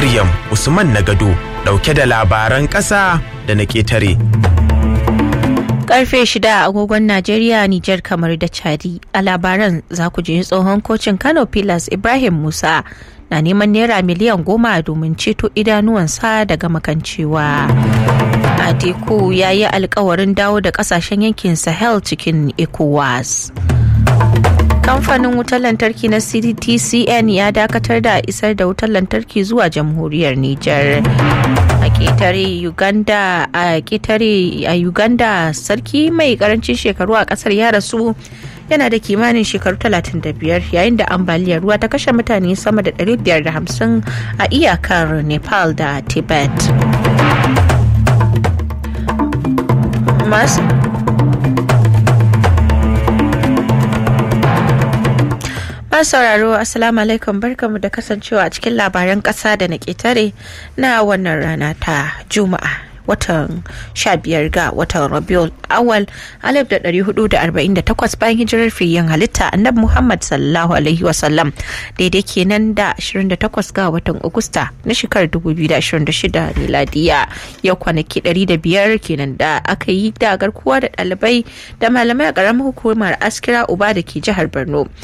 Maryam Usman Nagado ɗauke da labaran ƙasa da na ƙetare. Karfe shida agogon Najeriya, Nijar kamar da Chadi. A labaran za ku ji tsohon kocin Kano Pilas Ibrahim Musa na neman naira miliyan goma domin ceto idanuwansa daga makancewa. Atiku ya yi alkawarin dawo da kasashen yankin Sahel cikin ECOWAS. Kamfanin wutar lantarki na CDTCN ya dakatar da isar da wutar lantarki zuwa jamhuriyar Nijar. A ƙetare Uganda a ƙetare a Uganda sarki mai karancin shekaru a ƙasar ya rasu yana da kimanin shekaru 35 yayin da ambaliyar ruwa ta kashe mutane sama da 550 a iyakar Nepal da Tibet. Masu sauraro assalamu alaikum barkamu da kasancewa a cikin labaran kasa da na ketare na wannan rana ta juma'a watan 15 ga watan rabiul awal 1448 bayan hijirar fiyin halitta annabi muhammad sallallahu alaihi wasallam daidai kenan da 28 ga watan agusta na shekarar 2026 miladiya yau kwanaki 105 kenan da aka yi da garkuwa da ɗalibai da malamai a ƙaramin hukumar askira uba da ke jihar borno